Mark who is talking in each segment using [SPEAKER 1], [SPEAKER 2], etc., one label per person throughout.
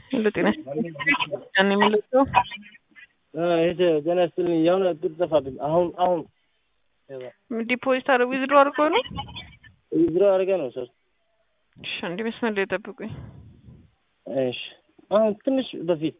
[SPEAKER 1] ሁሉ ጤና ያን የሚለው
[SPEAKER 2] እህቴ ጤና ይስጥልኝ። የሆነ ብር ጠፋብኝ። አሁን አሁን
[SPEAKER 1] ዲፖዚት አድርጎ ዊዝድሮ አድርጎ ነው።
[SPEAKER 2] ዊዝድሮ አድርገ ነው ሶስት
[SPEAKER 1] እሺ፣ አንዴ መስመር ላይ ጠብቁኝ።
[SPEAKER 2] እሺ፣ አሁን ትንሽ በፊት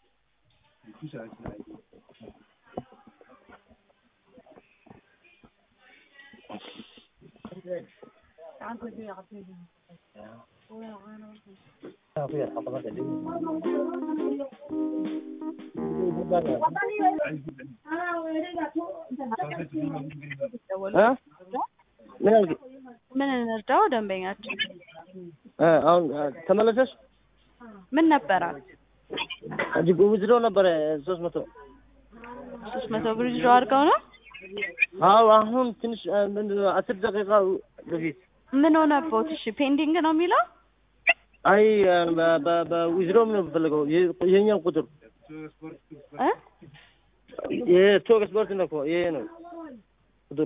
[SPEAKER 2] ምን አልክ?
[SPEAKER 3] ምን እንርዳው? ደንበኛችን
[SPEAKER 2] አሁን ተመለሰሽ?
[SPEAKER 3] ምን ነበራት?
[SPEAKER 2] እጅግ ዊዝድሮ ነበረ ሶስት መቶ
[SPEAKER 3] ሶስት መቶ ብር ዊዝድሮ አድርገው ነው።
[SPEAKER 2] አዎ አሁን ትንሽ ምንድን ነው አስር ደቂቃ በፊት
[SPEAKER 3] ምን ሆነቦት? እሺ ፔንዲንግ ነው የሚለው
[SPEAKER 2] አይ በዊዝድሮ ነው የምፈልገው ይሄኛው ቁጥር
[SPEAKER 3] እ
[SPEAKER 2] ይሄ ቶክ ስፖርት ነው እኮ ይሄ ነው ቁጥሩ።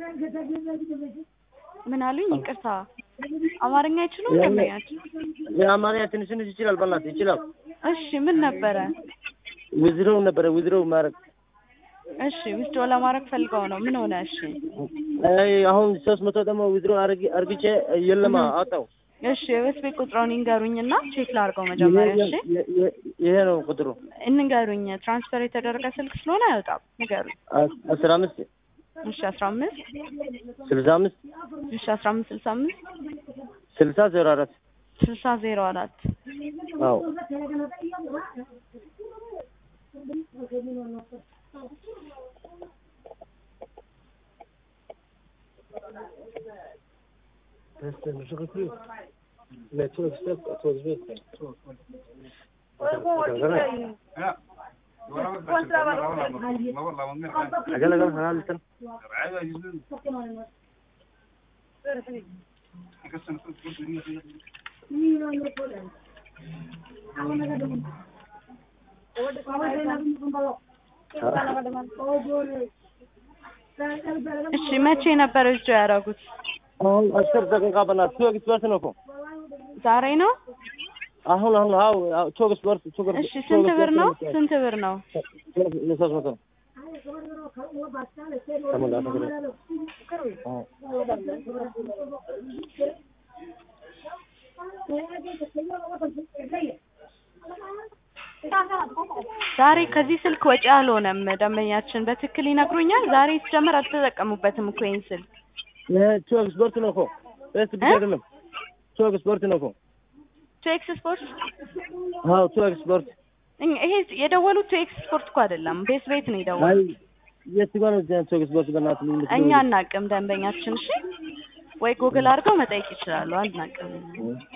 [SPEAKER 3] ምን አሉኝ? ይቅርታ አማርኛ አይችሉም ደንበኛችን?
[SPEAKER 2] የአማርኛ ትንሽ ትንሽ ይችላል፣ በእናትህ ይችላል።
[SPEAKER 3] እሺ ምን ነበረ?
[SPEAKER 2] ዊዝድሮ ነበረ ዊዝድሮ ማድረግ
[SPEAKER 3] እሺ ዊዝድሮ ለማድረግ ፈልገው ነው። ምን ሆነ? እሺ
[SPEAKER 2] አይ አሁን ሶስት መቶ ደግሞ ዊዝድሮ አርግቼ የለማ አጣው።
[SPEAKER 3] እሺ የቤት ቤት ቁጥሩን ይንገሩኝና ቼክ ላድርገው መጀመሪያ። እሺ
[SPEAKER 2] ይሄ ነው ቁጥሩ።
[SPEAKER 3] እንንገሩኝ። ትራንስፈር የተደረገ ስልክ ስለሆነ አይወጣም። ንገሩኝ።
[SPEAKER 2] አስራ አምስት
[SPEAKER 3] እሺ አስራ አምስት
[SPEAKER 2] ስልሳ አምስት
[SPEAKER 3] እሺ አስራ አምስት ስልሳ አምስት
[SPEAKER 2] ስልሳ ዜሮ አራት
[SPEAKER 3] ስልሳ ዜሮ አራት
[SPEAKER 2] አዎ أقل أقل حلال لسن
[SPEAKER 3] እሺ መቼ ነበር እጆ ያደረጉት?
[SPEAKER 2] አሁን አስር ደቂቃ በእናትህ ቶክ ስፖርት ነው እኮ
[SPEAKER 3] ዛሬ ነው።
[SPEAKER 2] አሁን አሁን አዎ ቶክ ስፖርት ቶክ
[SPEAKER 3] እሺ ስንት ብር ነው? ስንት ብር ነው?
[SPEAKER 2] ሶስት መቶ
[SPEAKER 3] ዛሬ ከዚህ ስልክ ወጪ አልሆነም። ደንበኛችን በትክክል ይነግሩኛል። ዛሬ ሲጀምር አልተጠቀሙበትም እኮ ይሄን ስልክ።
[SPEAKER 2] ቶክ ስፖርት ነው እኮ ፌስ ብቻ አይደለም። ቶክ ስፖርት ነው እኮ
[SPEAKER 3] ቱ ኤክስ ስፖርት
[SPEAKER 2] አዎ ቶክ ስፖርት
[SPEAKER 3] ይሄ የደወሉት ቱ ኤክስ ስፖርት እኮ አይደለም፣ ቤት ቤት ነው
[SPEAKER 2] አይ
[SPEAKER 3] የደወሉት።
[SPEAKER 2] የት ጋር ነው ቶክ ስፖርት በእናትህ ምን
[SPEAKER 3] እኛ አናቅም ደንበኛችን። እሺ ወይ ጉግል አድርገው መጠየቅ ይችላሉ። አናቅም